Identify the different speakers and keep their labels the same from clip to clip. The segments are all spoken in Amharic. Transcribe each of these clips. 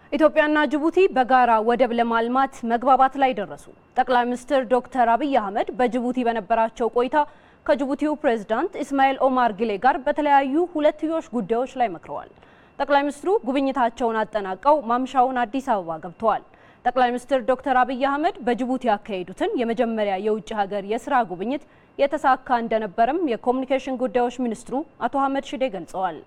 Speaker 1: ኢትዮጵያና ጅቡቲ በጋራ ወደብ ለማልማት መግባባት ላይ ደረሱ። ጠቅላይ ሚኒስትር ዶክተር አብይ አህመድ በጅቡቲ በነበራቸው ቆይታ ከጅቡቲው ፕሬዝዳንት ኢስማኤል ኦማር ጊሌ ጋር በተለያዩ ሁለትዮሽ ጉዳዮች ላይ መክረዋል። ጠቅላይ ሚኒስትሩ ጉብኝታቸውን አጠናቀው ማምሻውን አዲስ አበባ ገብተዋል። ጠቅላይ ሚኒስትር ዶክተር አብይ አህመድ በጅቡቲ ያካሄዱትን የመጀመሪያ የውጭ ሀገር የስራ ጉብኝት የተሳካ እንደነበረም የኮሚኒኬሽን ጉዳዮች ሚኒስትሩ አቶ አህመድ ሽዴ ገልጸዋል።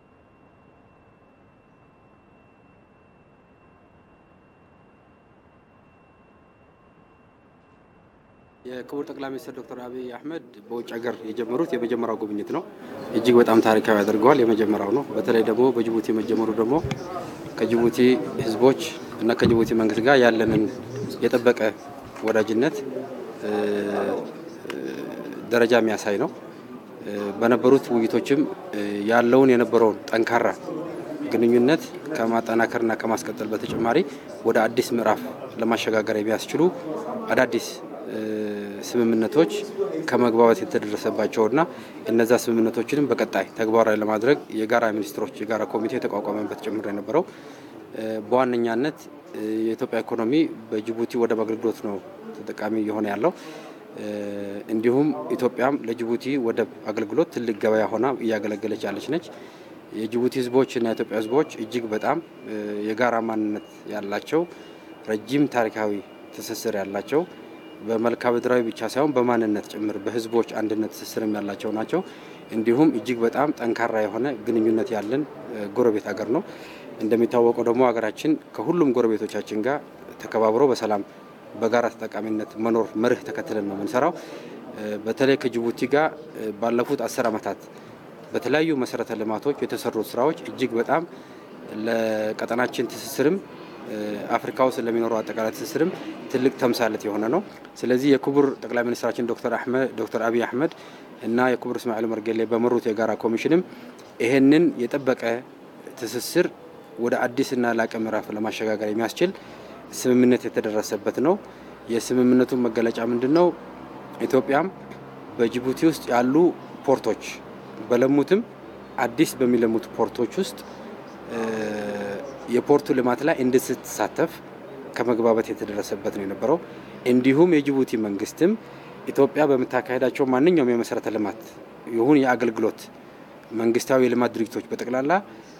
Speaker 2: የክቡር ጠቅላይ ሚኒስትር ዶክተር አብይ አህመድ በውጭ ሀገር የጀመሩት የመጀመሪያው ጉብኝት ነው። እጅግ በጣም ታሪካዊ ያደርገዋል። የመጀመሪያው ነው። በተለይ ደግሞ በጅቡቲ መጀመሩ ደግሞ ከጅቡቲ ሕዝቦች እና ከጅቡቲ መንግስት ጋር ያለንን የጠበቀ ወዳጅነት ደረጃ የሚያሳይ ነው። በነበሩት ውይይቶችም ያለውን የነበረውን ጠንካራ ግንኙነት ከማጠናከርና ከማስቀጠል በተጨማሪ ወደ አዲስ ምዕራፍ ለማሸጋገር የሚያስችሉ አዳዲስ ስምምነቶች ከመግባባት የተደረሰባቸውና እነዛ ስምምነቶችንም በቀጣይ ተግባራዊ ለማድረግ የጋራ ሚኒስትሮች የጋራ ኮሚቴ የተቋቋመበት ጭምር የነበረው በዋነኛነት የኢትዮጵያ ኢኮኖሚ በጅቡቲ ወደብ አገልግሎት ነው ተጠቃሚ እየሆነ ያለው። እንዲሁም ኢትዮጵያም ለጅቡቲ ወደብ አገልግሎት ትልቅ ገበያ ሆና እያገለገለች ያለች ነች። የጅቡቲ ህዝቦች እና የኢትዮጵያ ህዝቦች እጅግ በጣም የጋራ ማንነት ያላቸው ረጅም ታሪካዊ ትስስር ያላቸው በመልክዓ ምድራዊ ብቻ ሳይሆን በማንነት ጭምር በህዝቦች አንድነት ትስስርም ያላቸው ናቸው። እንዲሁም እጅግ በጣም ጠንካራ የሆነ ግንኙነት ያለን ጎረቤት ሀገር ነው። እንደሚታወቀው ደግሞ ሀገራችን ከሁሉም ጎረቤቶቻችን ጋር ተከባብሮ በሰላም በጋራ ተጠቃሚነት መኖር መርህ ተከትለን ነው የምንሰራው። በተለይ ከጅቡቲ ጋር ባለፉት አስር ዓመታት በተለያዩ መሰረተ ልማቶች የተሰሩት ስራዎች እጅግ በጣም ለቀጠናችን ትስስርም አፍሪካ ውስጥ ለሚኖረው አጠቃላይ ትስስርም ትልቅ ተምሳሌት የሆነ ነው። ስለዚህ የክቡር ጠቅላይ ሚኒስትራችን ዶክተር አህመድ ዶክተር አብይ አህመድ እና የክቡር እስማኤል ኦማር ጌሌ በመሩት የጋራ ኮሚሽንም ይሄንን የጠበቀ ትስስር ወደ አዲስና ላቀ ምዕራፍ ለማሸጋገር የሚያስችል ስምምነት የተደረሰበት ነው። የስምምነቱ መገለጫ ምንድን ነው? ኢትዮጵያም በጅቡቲ ውስጥ ያሉ ፖርቶች በለሙትም አዲስ በሚለሙት ፖርቶች ውስጥ የፖርቱ ልማት ላይ እንድትሳተፍ ከመግባባት የተደረሰበት ነው የነበረው። እንዲሁም የጅቡቲ መንግስትም ኢትዮጵያ በምታካሄዳቸው ማንኛውም የመሰረተ ልማት ይሁን የአገልግሎት መንግስታዊ የልማት ድርጅቶች በጠቅላላ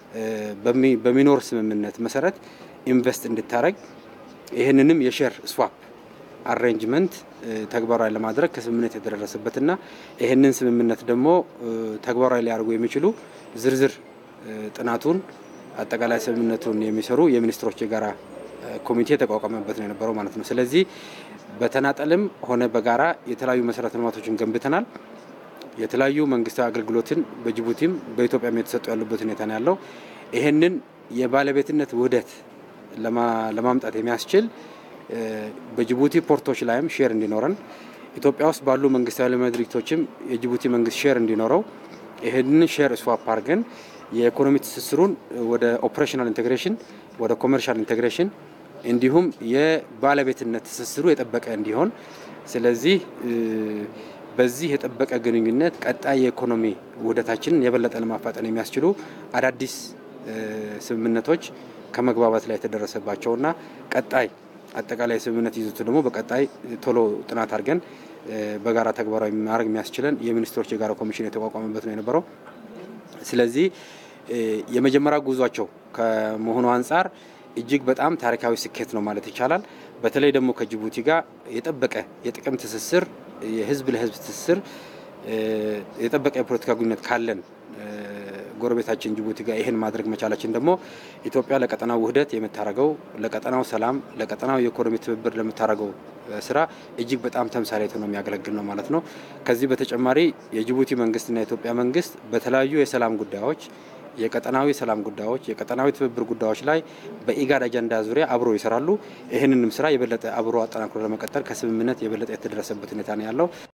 Speaker 2: በሚኖር ስምምነት መሰረት ኢንቨስት እንድታደረግ ይህንንም የሼር ስዋፕ አሬንጅመንት ተግባራዊ ለማድረግ ከስምምነት የተደረሰበትና ይህንን ስምምነት ደግሞ ተግባራዊ ሊያደርጉ የሚችሉ ዝርዝር ጥናቱን አጠቃላይ ስምምነቱን የሚሰሩ የሚኒስትሮች የጋራ ኮሚቴ የተቋቋመበት ነው የነበረው ማለት ነው። ስለዚህ በተናጠልም ሆነ በጋራ የተለያዩ መሰረተ ልማቶችን ገንብተናል። የተለያዩ መንግስታዊ አገልግሎትን በጅቡቲም በኢትዮጵያም የተሰጡ ያሉበት ሁኔታ ነው ያለው። ይህንን የባለቤትነት ውህደት ለማምጣት የሚያስችል በጅቡቲ ፖርቶች ላይም ሼር እንዲኖረን ኢትዮጵያ ውስጥ ባሉ መንግስታዊ ልማት ድርጅቶችም የጅቡቲ መንግስት ሼር እንዲኖረው ይህንን ሼር ስዋፕ አድርገን የኢኮኖሚ ትስስሩን ወደ ኦፕሬሽናል ኢንቴግሬሽን ወደ ኮመርሻል ኢንቴግሬሽን እንዲሁም የባለቤትነት ትስስሩ የጠበቀ እንዲሆን ስለዚህ በዚህ የጠበቀ ግንኙነት ቀጣይ የኢኮኖሚ ውህደታችንን የበለጠ ለማፋጠን የሚያስችሉ አዳዲስ ስምምነቶች ከመግባባት ላይ የተደረሰባቸውና ቀጣይ አጠቃላይ ስምምነት ይዘቱ ደግሞ በቀጣይ ቶሎ ጥናት አድርገን በጋራ ተግባራዊ ማድረግ የሚያስችለን የሚኒስትሮች የጋራ ኮሚሽን የተቋቋመበት ነው የነበረው። ስለዚህ የመጀመሪያ ጉዟቸው ከመሆኑ አንጻር እጅግ በጣም ታሪካዊ ስኬት ነው ማለት ይቻላል። በተለይ ደግሞ ከጅቡቲ ጋር የጠበቀ የጥቅም ትስስር፣ የህዝብ ለህዝብ ትስስር፣ የጠበቀ የፖለቲካ ግንኙነት ካለን ጎረቤታችን ጅቡቲ ጋር ይህን ማድረግ መቻላችን ደግሞ ኢትዮጵያ ለቀጠናው ውህደት የምታደርገው ለቀጠናው ሰላም፣ ለቀጠናው የኢኮኖሚ ትብብር ለምታደርገው ስራ እጅግ በጣም ተምሳሌት ነው የሚያገለግል ነው ማለት ነው። ከዚህ በተጨማሪ የጅቡቲ መንግስትና የኢትዮጵያ መንግስት በተለያዩ የሰላም ጉዳዮች የቀጠናዊ ሰላም ጉዳዮች፣ የቀጠናዊ ትብብር ጉዳዮች ላይ በኢጋድ አጀንዳ ዙሪያ አብሮ ይሰራሉ። ይህንንም ስራ የበለጠ አብሮ አጠናክሮ ለመቀጠል ከስምምነት የበለጠ የተደረሰበት ሁኔታ ነው ያለው።